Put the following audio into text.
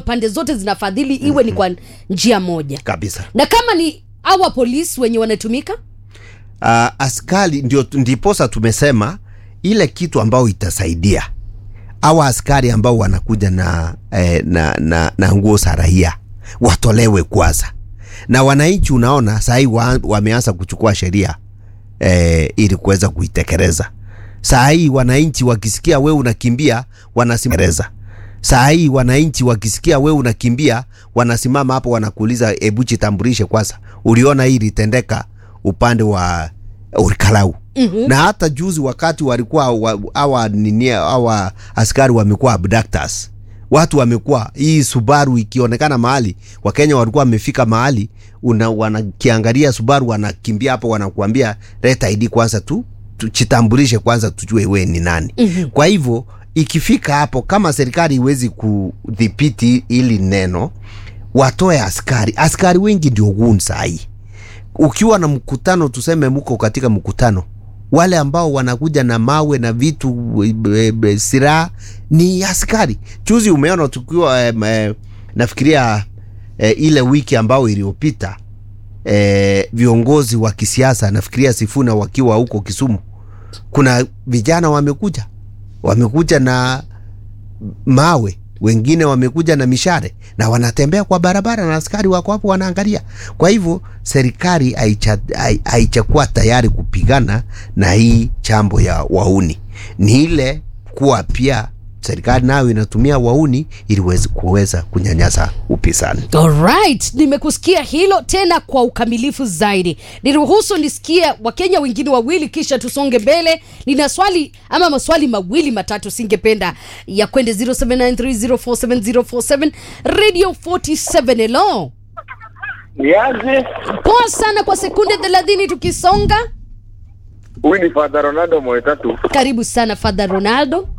pande zote zinafadhili iwe ni kwa njia moja kabisa na kama ni awa polisi wenye wanatumika uh, askari ndio ndiposa tumesema ile kitu ambayo itasaidia awa askari ambao wanakuja na, eh, na, na, na nguo za raia watolewe kwanza na wananchi unaona sahii wa, wameanza kuchukua sheria eh, ili kuweza kuitekeleza saa hii wananchi wakisikia we unakimbia wanasimama saa hii wananchi wakisikia we unakimbia wanasimama hapo wanakuuliza hebu jitambulishe kwanza uliona hii ilitendeka upande wa Urikalau mm-hmm. na hata juzi wakati walikuwa wa- hawa nini hawa askari wamekuwa abductors watu wamekuwa hii Subaru ikionekana mahali Wakenya walikuwa wamefika mahali una wanakiangalia Subaru wanakimbia hapo wanakuambia leta ID kwanza tu tuchitambulishe kwanza tujue we ni nani mm-hmm. kwa hivyo ikifika hapo kama serikali iwezi kudhibiti hili neno watoe askari askari wengi ndio gun sahii ukiwa na mkutano tuseme mko katika mkutano wale ambao wanakuja na mawe na vitu e, e, silaha ni askari juzi umeona tukiwa e, e, nafikiria e, ile wiki ambao iliyopita e, viongozi wa kisiasa nafikiria Sifuna wakiwa huko Kisumu kuna vijana wamekuja wamekuja na mawe wengine wamekuja na mishare na wanatembea kwa barabara na askari wako hapo wanaangalia. Kwa hivyo serikali haicha- hai- haichakuwa tayari kupigana na hii chambo ya wauni, ni ile kuwa pia serikali nayo inatumia wauni ili wezi- kuweza kunyanyasa upinzani. Alright, nimekusikia hilo tena kwa ukamilifu zaidi. Niruhusu nisikie Wakenya wengine wawili kisha tusonge mbele. Nina swali ama maswali mawili matatu singependa ya kwende 0793047047 Radio 47 hello. Niaje? Poa sana kwa sekunde 30 tukisonga. Huyu ni Father Ronaldo Moetatu. Karibu sana Father Ronaldo.